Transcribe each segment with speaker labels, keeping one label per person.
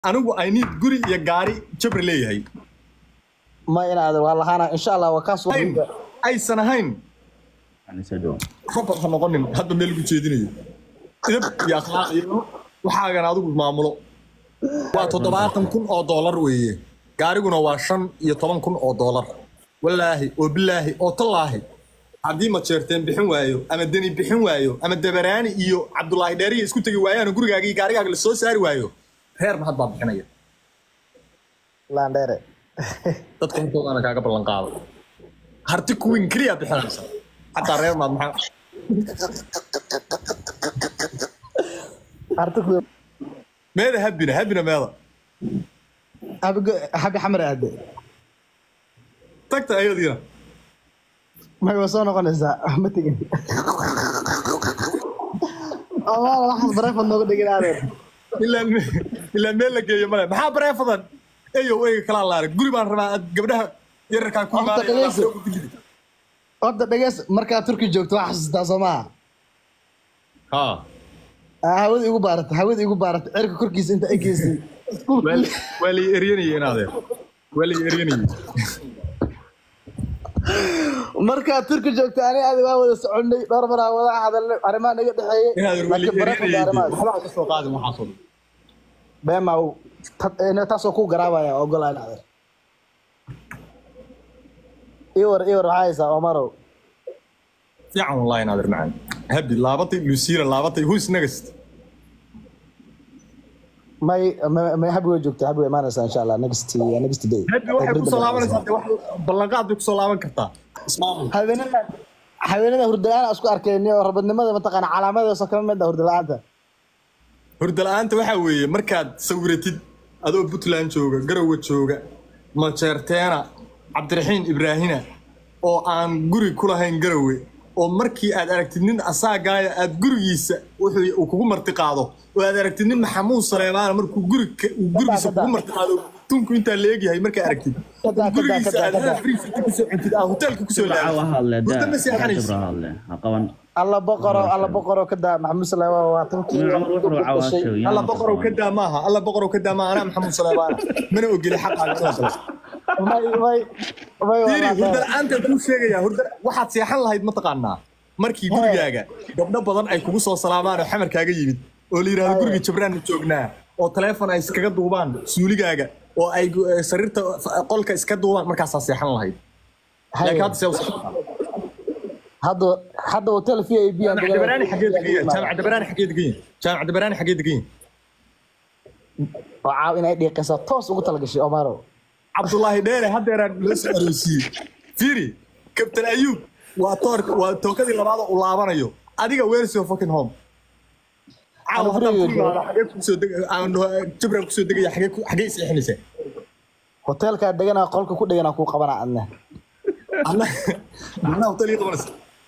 Speaker 1: anigu i need guri iyo gaari jabra leeyahay
Speaker 2: ma inaad waa lahaana insha allah waa kaas
Speaker 1: Ayn, aysan ahayn
Speaker 3: يعني سدوا
Speaker 1: robot ha noqonin hadda meel lagu jeedinayo idab iyo akhlaaq iyo waxaagan adigu maamulo waa toddobaatan kun oo doolar weeye gaariguna waa shan iyo toban kun oo doolar walaahi oo bilaahi oo tallaahi haddii majeerteen bixin waayo ama deni bixin waayo ama dabaraani iyo cabdulaahi dheeriya isku tegi waayaan gurigaaga iyo gaarigaaga la soo saari waayo reer mahad baa bixinaya
Speaker 2: laandheere
Speaker 1: dadka intoodana kaaga ballan qaado harti kuwin keliya bixinaysa xataa reer mahad maxaa
Speaker 2: artiku
Speaker 1: meeda habina habina meeda
Speaker 2: habi xamar aade
Speaker 1: tagta ayadiina
Speaker 2: may waa soo noqonaysaa ma tegin amaala waxaad bareefad nooga dhigin adeer
Speaker 1: ilaa ilaa meel la geeyo male maxaa bareefadan eyow eyga kalaa laare guri baan rabaa aad gabdhaha yararkaa ku
Speaker 2: Horta dhegeyso.
Speaker 1: imaanaya
Speaker 2: horta dhegeys markaad turki joogto waa xasuustaa soo maaha
Speaker 1: ha
Speaker 2: Ah, hawada igu baarata hawada igu baarata cirka korkiisa inta ay geystay
Speaker 1: waa- waa lay eryanayay in adeer waa lay eryanayay
Speaker 2: markaad turki joogto ani adi waa wada soconay dhowr maraa wada hadalnay arrimaha naga dhexeeyey
Speaker 1: in adeer waa lay
Speaker 2: laakiin bareefad
Speaker 1: eryanayay
Speaker 2: arrimahaas
Speaker 1: waxba ha ka soo qaadin waxaasoo dhan
Speaker 2: beema taasoo ku garaabaya ogolaan adeer iwar iwar waxaa haysaa omarow
Speaker 1: fiican wallahi in adeer macaan habi laabatay lusiina laabatay who's next
Speaker 2: may may- may habi way joogta habi way imaanaysaa insha allah next next day
Speaker 1: habi waxay kusoo laabanaysaa dee wax ballanqaad bay kusoo laaban kartaa ismaamul
Speaker 2: haweenada haweenada hurdala-aan aan isku arkayni oo rabadnimada mataqaana calaamadeesoo kama mid ah hurdala-aanta
Speaker 1: hurda la-aanta waxaa weeye markaad sawiratid adoo puntland jooga garowe jooga majeerteena cabdiraxiin ibraahina oo aan guri ku lahayn garowe oo markii aad aragtid nin asaagaaya aad gurigiisa wuxuu uu kugu marti qaado oo aad aragtid nin maxamuud saleemaana markuu guri uu gurigiisa kugu marti qaado tunku intaa la egyahay markaa aragtid
Speaker 2: Kada, kada,
Speaker 1: gurigiisa
Speaker 2: kada,
Speaker 1: aad
Speaker 2: kada.
Speaker 1: friisata kusoo cuntid aad hoteelka kusoo
Speaker 3: جبرة
Speaker 1: laabtid
Speaker 3: وهلا
Speaker 1: hurda ma
Speaker 3: دا
Speaker 1: seexanaysid
Speaker 3: جبرة هلا هقوان
Speaker 2: alla boqoro alla boqoro ka daa maxamuud salaama waa tankii
Speaker 3: من عمر وحر وعواشو
Speaker 1: alla boqorow ka daa maaha alla boqorow ka daa maaha anaa maxamuud saleemaana mana ogeli xaqaaga inaa galo
Speaker 2: may may may
Speaker 1: fiiri
Speaker 2: waa
Speaker 1: hurda la-aanta kuu sheegaya hurda waxaad seexan lahayd mataqaanaa markii gurigaaga gabdho badan ay kugu soo salaamaan oo xamarkaaga yimid oo la yidhahdo guriga jabraan joognaa oo taleefon ay iskaga duubaan suuligaaga oo ay gu- eh, sariirta f- qolka iska duubaan markaasaa seexan lahayd laakiin hadda see u seexan
Speaker 2: hadda hadda hotel v i b aan
Speaker 1: jaamac dabaraani xaggee degan yahay jaamac dabaraani xaggee degan yahay jaamac dabaraani xaggee degan yahay
Speaker 2: oo caaw inay dhiiqaysa toos ugu talagashay omaro
Speaker 1: cabdulaahi dheere haddeeraan loo soo aroosiiyey fiiri kabtan ayuub waa toorka waa tookadii labaad uu laabanayo adiga where's your fucking home caawa
Speaker 2: Ama
Speaker 1: haddaan ku
Speaker 2: guriga
Speaker 1: imaado xagee kusoo deg aan jabran kusoo degaya xagee ku- xagee isleexinaysaa
Speaker 2: hotelkaa deganaa qolka ku dheganaa kuu qabanaa adna
Speaker 1: anna anna hotel ii qabanaysa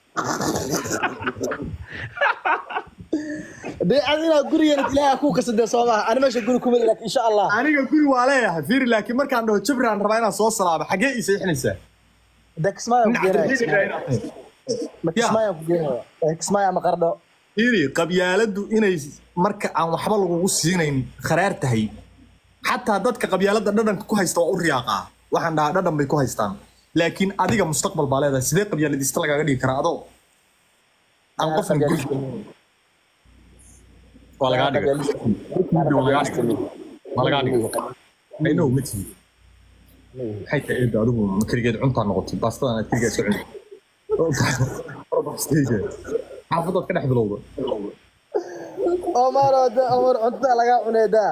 Speaker 2: dee ad inaa gurigeena ilaaha kuu kasadee soo maaha ani meesha guri kuma laakiin insha allah
Speaker 1: aniga guri waa leeyahay fiiri laakiin markaan dhaho jabraan rabaa inaan soo salaamo xagee ii seexinaysaa
Speaker 2: dee kismaayaan ku geenaya
Speaker 1: Nin
Speaker 2: kismaayaan ku geenaya Eh, kismaayo ama qardho
Speaker 1: fiiri qabyaaladdu inay marka aan waxba lagugu siinayn kharaar tahay xataa dadka qabyaaladda dhadhanka ku haysta waa u riyaaqaa waxaan dhahaa dhadhan bay ku haystaan laakiin adiga mustaqbal baa leedahay sidee qabyaaladista lagaaga dhigi karaa adoo aan qofna guri waa lagaa dhigay waa lagaa dhigay waa lagaa dhigay I know ma tihi maxay tahay eedda adigu ma keligeed cuntaa noqotay baastadan aad keligaa iska cunta xaafadaad ka dhex bilowda
Speaker 2: omaro de omar cuntada lagaa cuneedaa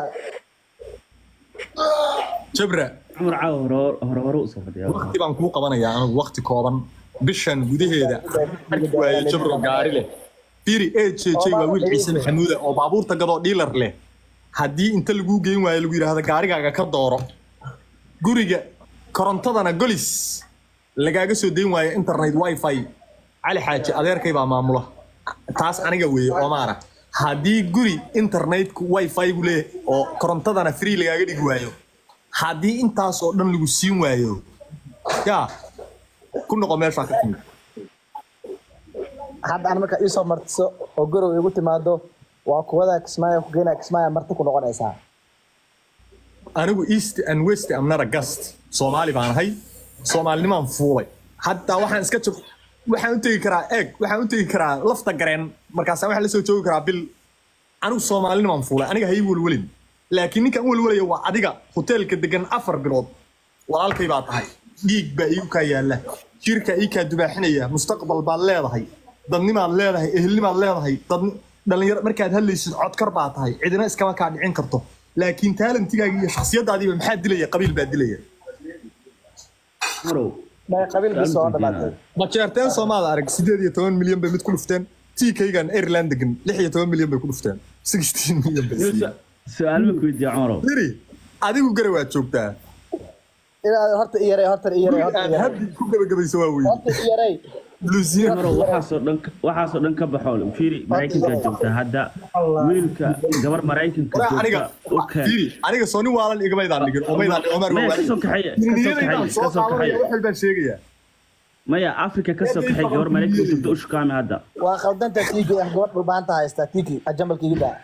Speaker 1: jabra
Speaker 3: عمر عاو هرو هرو هرو صفد يا
Speaker 1: waqti baan kuu qabanayaa anigu waqti kooban bishan gudaheeda arki waaye jabro gaari leh fiiri e j j waa wiil ciise maxamuuda oo baabuurta gadoo dhiilar leh haddii inta laguu geyn waayo lagu yidhaahdo gaarigaaga ka dooro guriga korontadana golis lagaaga soo dayn waayo internet wifi cali xaaji adeerkay baa maamula taas aniga weeye oomaana haddii guri internetku wifi gu leeyahay oo korontadana free lagaaga dhigi waayo haddii intaas oo dhan lagu siin waayo yaa ku noqo meeshaa ka timid
Speaker 2: hadda aan markaa iisoo martiso oo gorow igu timaado waa kuwada kismaayo ku geenaya kismaayo marti ku noqonaysaa
Speaker 1: anigu east and west am not a guest soomaali baan ahay soomaalinimaan fuulay hataa waxaan iska jog waxaan u tegi karaa eeg waxaan u tegi karaa lafta gareen markaasa waxaan la soo joogi karaa bil anigu soomaalinimaan fuulay aniga hay welwelin laakiin ninkan u welwelaya waa adiga hoteelka degan afar bilood walaalkay baa tahay dhiig baa iigu kaa yaalla jirkaa ii kaa dubaaxinaya mustaqbal baad leedahay dadnimaad leedahay ehelnimaad leedahay dad dhalinyaro markaad hadlaysid codkar baa tahay cidina iskama kaa dhicin karto laakiin taalantigaaga iyo shakhsiyadaadiiba maxaa dilaya qabiil baa dilaya
Speaker 3: cumarow
Speaker 2: May qabiilkii soo dhamaatay
Speaker 1: bajeerteen soomaada arag sideed iyo toban milyan bay mid ku dhufteen tiikaygan ireland degan lix iyo toban milyan bay ku dhufteen sixteen milyan bay siiyeen
Speaker 3: su-aal ma ku weydiiya cumarow
Speaker 1: Firi, adigu gare waad joogtaa
Speaker 2: inaad horta i yaray horta i yaray horta i
Speaker 1: aad
Speaker 2: yaray
Speaker 1: habbi ku gabagabayso waa weyn
Speaker 2: horta i yaray
Speaker 1: lusiyan
Speaker 3: cumarow waxaasoo dhan waxaasoo dhan ka baxo fiiri maraykanka joogta hadda wiilka gabar maraykanka
Speaker 1: Waraa aniga
Speaker 3: joogta u keen
Speaker 1: Firi, aniga soo nin waalan igamaydaan dhigin oo maydaan dhigin Omar
Speaker 3: maya
Speaker 1: waa
Speaker 3: kasoo kaxeeya kasoo
Speaker 1: niyadaydaan
Speaker 3: kaxeeya
Speaker 1: soo
Speaker 3: kasoo
Speaker 1: qaadanaya
Speaker 3: kaxeeya
Speaker 1: wax walbaan sheegayaa
Speaker 3: maya africa kasoo kaxeey gabar maraykanka joogta u shukaami hadda
Speaker 2: waa khaldanta tiki ah gabadh dhulbaanta haystaa tiki ajamalkiiga daa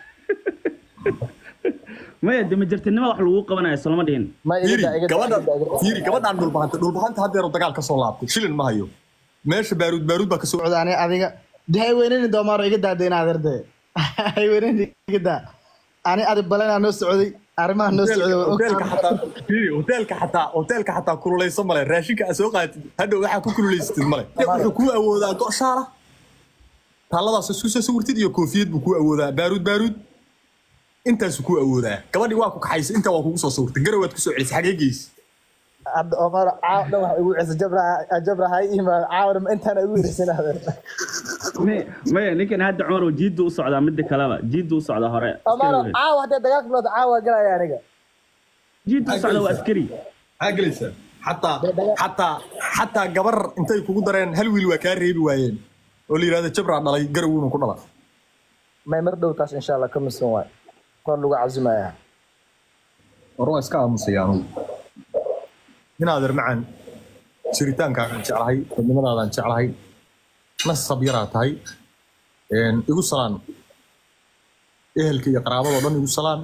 Speaker 3: maya dema jirtinimada wax lagu qabanaya solama dhihin
Speaker 2: ma iga
Speaker 1: Firi,
Speaker 2: daa iga daa
Speaker 1: gabadha
Speaker 2: iga daa, iga daa.
Speaker 1: Firi, gabadhaan dhulbahanta dhulbahanta haddeero dagaal ka soo laabtay shilin ma hayo meesha baaruud baaruud baa kasoo
Speaker 2: socda ani adiga de hay weynani doomaaro iga daada inaad erde hay weynani iga daa ani adi balenaa noo socday arrimaha noo socday waa
Speaker 1: hoteelka
Speaker 2: ogtahay.
Speaker 1: xataa Firi, hoteelka xataa hoteelka xataa kululayso male raashinka aad soo qaadatid hadhow waxaa ku kululeysatid male wuxuu kuu awoodaa go' shaala taalladaas isku soo sawirtid iyo koofiyad buu kuu awoodaa baaruud baaruud intaasuu kuu awoodaa gabadhii waa ku kaxaysa intaa waa kugu soo sawirtay garowaad ku soo celisay xagee geysa
Speaker 2: hadda Omar caaw dhan waxa igu cisa jabra jabra hay imaad caawna ma intaan igu yirisin aad
Speaker 3: May- maya ninkan hadda cumar jiiddu u socdaa midda kaleba jiiddu u socdaa hore
Speaker 2: Omar
Speaker 3: askari wey.
Speaker 2: caaw hadda dagaalka bilowda caaw waa galaya aniga
Speaker 3: jiiddu u socdaa waa askari
Speaker 1: maxaa gelaysaa xataa xataa xataa gabar intay kugu dareen hal wiil waa kaa reebi waayeen oo la yidhahdo jabraa dhalay garawuuna ku dhala
Speaker 2: may mar dhow taas insha Allah ka misan waay kor lagu cazumaya
Speaker 1: war waa iska aamusaya anugu inaad irmacaan jiritaankaagaan jeclahay dadnimadaadaan jeclahay nasab yaraa tahay Een, igu salaan ehelka iyo qaraabadoo dhan igu salaan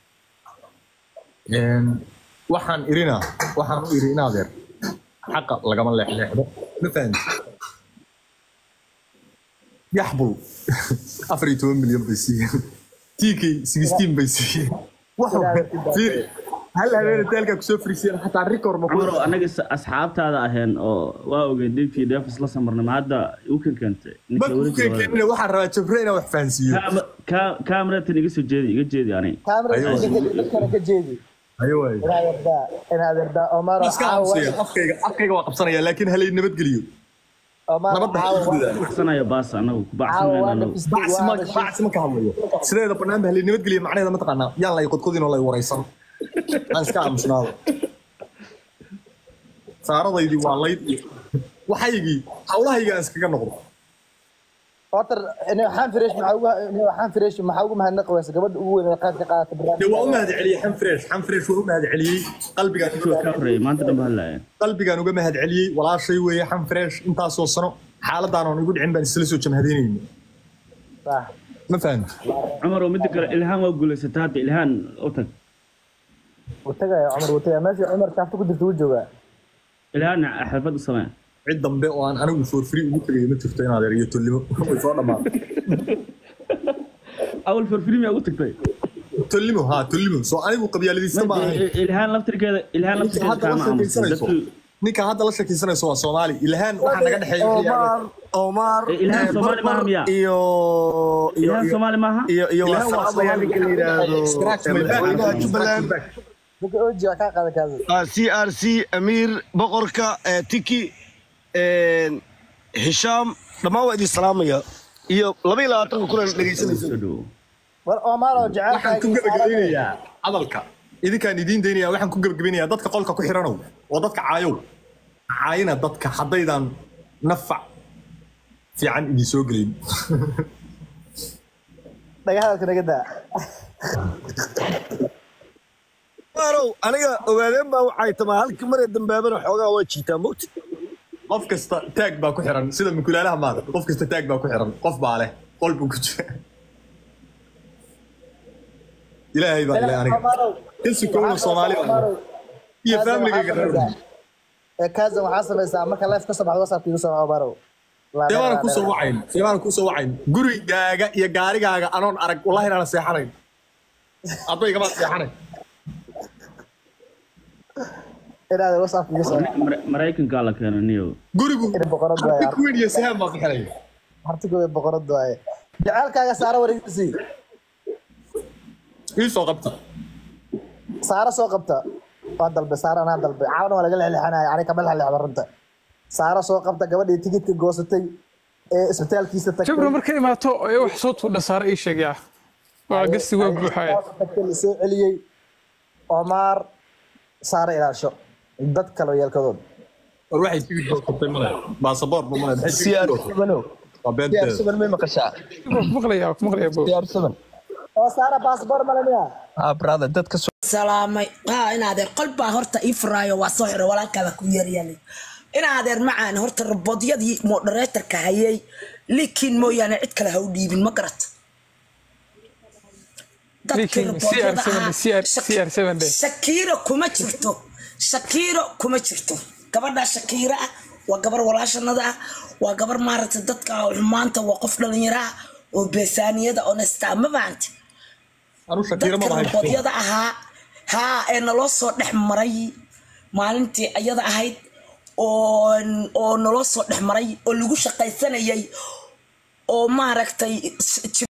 Speaker 1: Een, waxaan irina waxaan u iri inaadeer xaqa lagama leexleexdo ma fahanti yaxbul afar iyo toban milyan bay siiyeen tiikay sixteen bay siiyeen wax fiiri hal habeen hoteelkaa kusoo fariisiyeen xataa rikor ma ku
Speaker 3: cumarow anaga is- asxaabtaada aheen oo waa ogeyn dhinkii dheefis la samarnay ma hadda u kenkentay ninka
Speaker 1: markuu
Speaker 3: weli jooga.
Speaker 1: keenkeenina waxaan rabaa jabre inaan wax fahansiiyo
Speaker 3: Kaama- ka- kaamiratan iga soo jeedi iga jeedi ani
Speaker 2: kaamira
Speaker 1: Ayo.
Speaker 2: dadkana ka jeedi
Speaker 1: ayo waaye
Speaker 2: inaad yardaa inaad yardaa Omar
Speaker 1: iska
Speaker 2: caaw
Speaker 1: aamusaya afkayga afkayga waa qabsanaya laakiin halay nabadgeliyo
Speaker 2: Omar
Speaker 1: nabadda
Speaker 2: caaw
Speaker 1: ha isgudaa
Speaker 3: baxsanayo baas anagu ku
Speaker 2: caaw waa
Speaker 3: baxsanayna anagu
Speaker 2: nafistay
Speaker 1: bacsi ma bacsi ma ka hadlayo sideeda banaanba halay nabadgeliyo macnaheeda ma taqaanaa yaan lay qodqodin oo lay waraysan aan iska aamusnaado saaradaydii waa layd iyo waxaygii hawlahayga aan iskaga noqdo
Speaker 2: Otter ina waxaan fireesh maxaa ugu ina waxaan fireesh maxaa ugu mahadnaqaysa gabadha ugu weyn ee qayb ka qaadata
Speaker 1: dee waa u
Speaker 2: barnaamijka
Speaker 1: mahad celiyey xan fresh xan fresh waa u mahad celiyey qalbigaan
Speaker 3: kuwa ka horreeyay maanta dhan ba hadlaaya
Speaker 1: qalbigaan uga mahad celiyey walaashay weeye xan fresh intaasoo sano xaaladaan oon igu dhicin baan isla soo jamhadaynayna
Speaker 2: Sax.
Speaker 1: ma fahamti
Speaker 3: cumar oo midda kale ilhaan waa guulaysata hadda ilhaan u tag
Speaker 2: wuu tagaya Cumar wuu tagaya meesha Cumar kaafta ku jirta wuu joogaa
Speaker 3: ilhaan xalfad u samee
Speaker 1: cid dambe oo aan anigu for free ugu tagay ma jirto inaad eriyo tolimo way soo dhammaatay
Speaker 3: awal farfilmi ugu tagtay
Speaker 1: tolimo haa tolimo soo anigu qabyaaladiista ma ahayn
Speaker 3: ilhaan laftirkeeda ilhaan
Speaker 1: ninka
Speaker 3: laftirkeeda
Speaker 1: hadda la
Speaker 3: kaama aamusin
Speaker 1: sheekaysanayso
Speaker 3: dadku
Speaker 1: ninka hadda la sheekaysanayso waa soomaali ilhaan waxaa naga dhexeeya
Speaker 4: Omar, Omar,
Speaker 3: Eh, Ilhan
Speaker 4: eh,
Speaker 3: Somali
Speaker 4: Barbar
Speaker 3: maaha miya?
Speaker 4: iyo iyo
Speaker 3: ilhaan
Speaker 4: iyo-
Speaker 3: soomaali maaha
Speaker 4: iyo iyo
Speaker 1: Ilhan waa
Speaker 4: wasaabayaa ninka la yidhaahdo
Speaker 1: Scratch
Speaker 4: eh,
Speaker 1: my back.
Speaker 4: madaxweynaha Jubbaland
Speaker 2: ninka oji waa kaa qaada kaada
Speaker 4: ah, CRC Amiir boqorka eh, Tiki eh, Hisham dhammaan waa idin salaamaya iyo laba iyo labaatanka kulan dhegeysanaysa
Speaker 3: soo dhawo
Speaker 2: war Omar oo jecel
Speaker 1: waxaan ku gebagabeynayaa hadalka idinkaan idiin daynaya waxaan ku gebagabeynayaa dadka qolka ku xiranow oo dadka caayow caayina dadka haddaydan nafac fiican idin soo gelin
Speaker 2: dhagahadalka naga daa
Speaker 4: Omarow aniga ogaadeen baa waxay tamaa halkii mar ee dambaabana xoogaa waa jiitaa mogti
Speaker 1: qof kasta taag baa ku xiran sida mukulaalaha maada qof kasta taag baa ku xiran qof baa leh qol buu ku jira ilaahay baa ilaahay aniga ka sukowna soomaalida iyo familiga reer
Speaker 2: kazan waxaa samaysaa marka life ka soo baxdo whatsapp igu soo barow
Speaker 1: seebaanan kusoo wacayn seebaanan kusoo wacayn gurigaaga iyo gaarigaaga anoon arag wallahi inaanan seexanayn addaygama seexanayn
Speaker 2: inaad whatsapp igu soo
Speaker 3: Mar- maraykankaa la keena niyo
Speaker 1: gurigu
Speaker 2: in boqorad waaye
Speaker 1: harti queen iyo sehem baa bixinaya
Speaker 2: hartigu way boqorad waaye jaceelkaaga saara wareegisi
Speaker 1: ii soo qabta
Speaker 2: saara soo qabta waa dalbe saara anaa dalbe caawana waa laga lexlexanaya ani kama lexlexda runta saara soo qabta gabadhii tigidka goosatay ee isbitaalkiisa tagtay
Speaker 5: jabro markay imaato ee wax soo tuudha saara ii sheegaya waa gasti waa buuxaya
Speaker 2: tagtay la soo celiyey Omar saara ilaasho dad kale yeelkadood
Speaker 1: war waxay tigid goosatay male baasaboor ma male maxay tigid
Speaker 6: siyaar
Speaker 1: goosatay
Speaker 6: sabanow
Speaker 1: waa
Speaker 6: siyaar
Speaker 1: beenteeda
Speaker 6: saban may maqashaa
Speaker 5: maqlaya maqlaya bo
Speaker 6: siyaar saban
Speaker 2: oo saara baasboor malamiya
Speaker 6: ah brother dadka soo
Speaker 7: salaamay haa in adeer qol baa horta ii furaayo waa soo xiray walaalkaada ku yeeryaalay in adeer macaan horta rabodyadii moderatorka hayay likiin mooyaane cid kale ha u dhiibin ma garat dadkii
Speaker 5: Likiin,
Speaker 7: rabodyada
Speaker 5: CR7
Speaker 7: ahaa
Speaker 5: CR
Speaker 7: Shak-
Speaker 5: CR7 de.
Speaker 7: shakiiro kuma jirto shakiiro kuma jirto gabadha shakiiro ah waa gabar walaashanada ah waa gabar maaragtay dadka xumaanta waa qof dhalinyaro ah oo beesaaniyada honesta ma fahanti
Speaker 1: anu shakiira ma
Speaker 7: dadka
Speaker 1: bahay
Speaker 7: rabodyada ahaa haa ee naloo soo dhex maray maalintii ayada ahayd oo oo naloo soo dhex maray oo lagu shaqaysanayay oo maaragtay